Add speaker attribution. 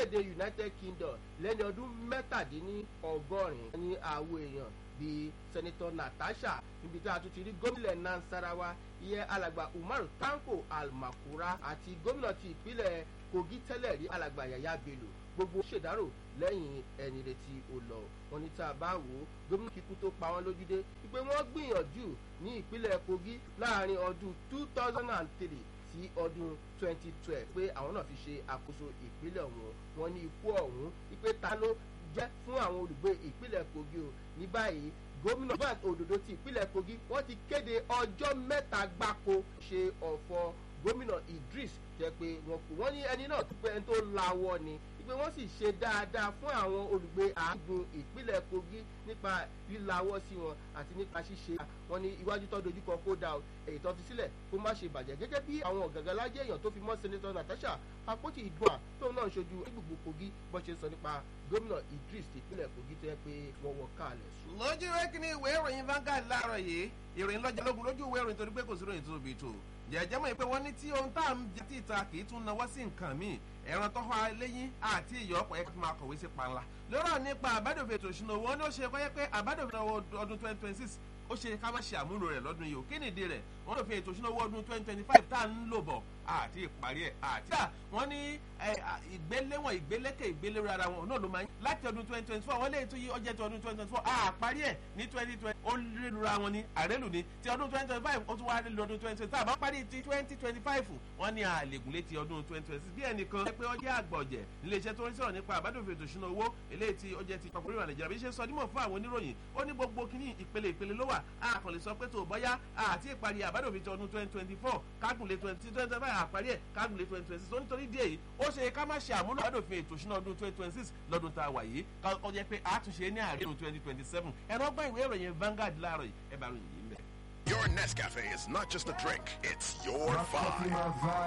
Speaker 1: lórílẹ̀‐èdè united kingdom lẹ́ni ọdún mẹ́tàdínní ọgọ́rin ní àwọn èèyàn bíi sẹ́nitọ́ natasha níbi tí a tún ti rí gómìnà nansarawa ìyẹn alàgbà umar tanko almakura àti gómìnà ti ìpínlẹ̀ kogi tẹ́lẹ̀ rí alàgbà yàyà bello gbogbo ṣèdárò lẹ́yìn ẹni retí ó lọ wọn ní tá a bá wò ó gómìnà kíkú tó pa wọn lójúdé wípé wọ́n gbìyànjú ní ìpínlẹ̀ kogi láàrin ọdún two thousand and three sí ọdún twenty twelve pé àwọn náà fi ṣe àkóso ìpínlẹ̀ ọ̀hún wọn ní ikú ọ̀hún wípé ta ló jẹ́ fún àwọn olùgbé ìpínlẹ̀ kogi o ní báyìí gómìnà van òdòdó ti ìpínlẹ̀ kogi wọ́n ti kéde ọjọ́ mẹ́ta gbáko ṣe ọ̀fọ̀ gómìnà idris jẹ́ pé wọn kò wọ́n ní ẹni náà tó pé ẹni tó lawọ́ ni pé wọ́n sì ṣe dáadáa fún àwọn olùgbé àágùn ìpínlẹ̀ kogi nípa lílawọ́ sí wọn àti nípa ṣíṣe wọn ní iwájú tó dojúkọ kó dà o èyí tó fi sílẹ̀ kó má ṣe bàjẹ́ gẹ́gẹ́ bí àwọn ọ̀gàngàlájẹ́ èèyàn tó fi mọ́ senator natasha apótí ìgbọ́n tóun náà ń ṣojú gbogbo kogi bó ṣe sọ nípa gómìnà idris ìpínlẹ̀ kogi tó yẹ pé wọ́n wọ káàlẹ̀ sùn.
Speaker 2: lójú ìwé kìíní ìwé ìròyìn Vanguard láàárọ̀ yìí ìròyìn lọ́jà lógun lójú ìwé ìròyìn torí pé kò sí ìròyìn tó tóbi tó jẹjẹ mọ̀ pé wọ́n ní tí ohun tá à ń jẹ tí ìta kì í tún nawọ́ sí nǹkan míì ẹran tó wá lẹ́yìn àti ìyọ́ ọ̀pọ̀ ẹ̀ka tó máa kọ̀wé sí panla lọ́rọ̀ nípa àbádòfin ètò ìṣúná owó ní ó ṣe kọ́ yẹ pé àbádòfin ọdún twenty twenty six ó ṣe ká má ṣe àmúlò rẹ̀ lọ́dún yìí ò kí nìdí rẹ̀ wọ́n lò fi ètò ìṣúná owó ọdún twenty twenty five tá à ń lò bọ̀ àti ìparí ẹ̀ àti. wọ́n ní ìgbéléwọ̀n ìgbélékè ìgbélérò ara wọn náà ló máa ń láti ọdún twenty twenty four wọ́n lè tún yí ọjọ́ ti ọdún twenty twenty four àparí ẹ̀ ní twenty twenty ó rélura wọn ní àrélù ní ti ọdún twenty twenty five ó tún wá rélu ọdún twenty twenty five àbá parí ti twenty twenty five wọ́n ní àlègùn létí ọdún twenty twenty six bí ẹnìkan pé ó jẹ́ àgbọ̀jẹ̀ iléeṣẹ́ tó ń sọ̀rọ̀ nípa àbádòfin ètò ìṣúná owó eléyìí tí ó jẹ́ ti papọ̀ orílẹ̀ nàìjíríà bí ṣe sọ dímọ̀ fún àwọn oníròyìn ó ní gbogbo kíní ìpele ìpele ló wà á kàn lè sọ pé tó bọ́yá àti ìparí àbádòfin ti ọdún twenty twenty four kágùnlé twenty twenty five àparí ẹ̀ kágùnlé twenty twenty six ó nítorí díẹ̀ yìí ó ṣe ká má ṣe àmúlò àbádòfin ètò ìṣúná ọdún twenty twenty six lọ́dún tá a wà yìí kọ́ jẹ́ pé àtúnṣe ní àárín twenty twenty seven ẹ̀rọ gbọ́ ìwé ìròyìn Vanguard láàárọ̀ yìí ẹ bá ròyìn yìí mẹ́.
Speaker 3: Your Nescafe is not just a drink, it's your vibe.